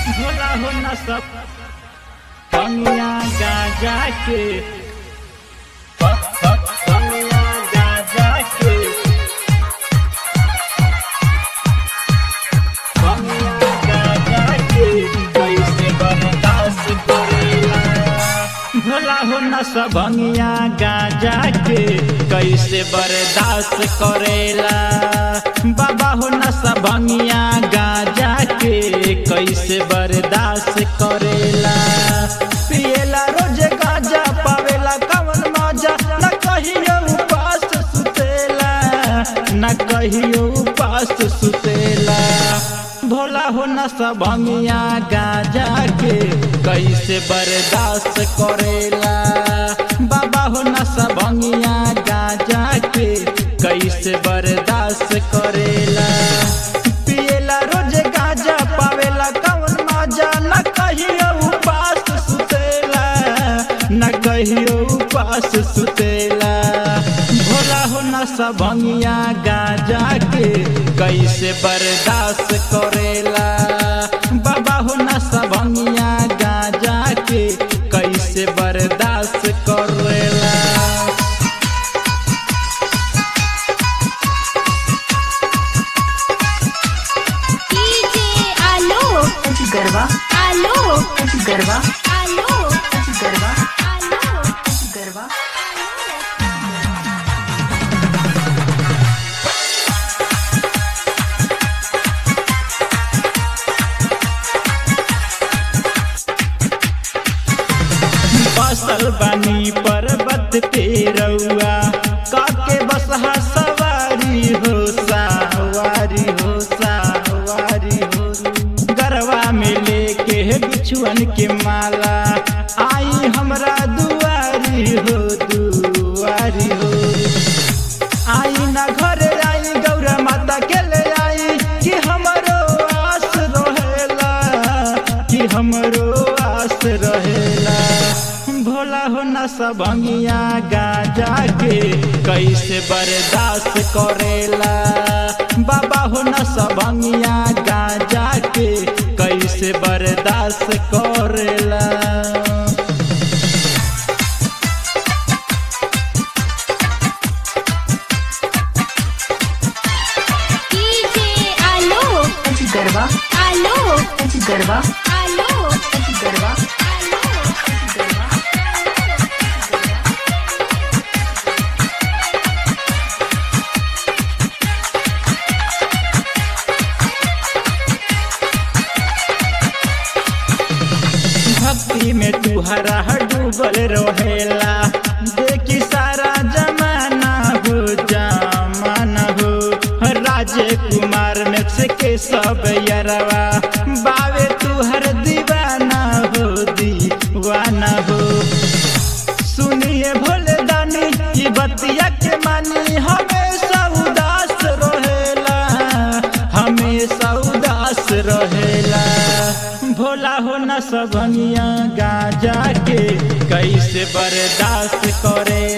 भोला हो न सब कमिया गाजा के कमिया गाजा के कमिया गाजा के कैसे बर्दाश्त करेला भोला हो न सबंगिया गाजा के कैसे बर्दाश्त करेला बाबा हो न सबंगिया गाजा के कैसे बर्दाश्त करेला पिएला रोज गाजा पावेला कवन मजा न कहियो उपास सुतेला न कहियो उपास सुतेला भोला हो न सबंगिया गाजा के कैसे बर्दाश्त करेला बाबा हो न सबंगिया गाजा के कैसे बर्दाश्त करेला पिएला रोज गाजा पावेला कवन मजा न कहियो उपास सुतेला न कहियो उपास सुतेला भोला हो न सबंगिया गाजा के कैसे बर्दाश्त करेला बाबा हो न सबंगिया गाजा के कैसे बर्दाश्त करेला डीजे आलोक गरबा आलोक गरबा आलोक गरबा आलोक गरबा बसल बानी पर्वत पे रउआ काके बसहा सवारी हो सवारी हो सवारी हो गरवा में लेके बिछुअन के माला आई हमरा दुआरी हो दुआरी हो आई ना घर आई गौरा माता के ले आई कि हमरो आस रहेला कि हमरो आस रहेला भोला हो न सबंगिया गाजा के कैसे बर्दाश्त करेला बाबा हो न सबंगिया गाजा के कैसे बर्दाश्त करेला डीजे आलोक गरबा आलोक गरबा आलोक गरबा आलोक भक्ति में तुहरा डूबल रहेला देखी सारा जमाना हो जमाना हो राजे कुमार में से के सब यरवा बावे तुहर दीवाना हो दीवाना हो सुनिए भोले दानी ई बतिया के मानी हमेशा उदास रहेला हमेशा उदास रहेला भोला हो न सबनिया गाजा के कैसे बर्दाश्त करे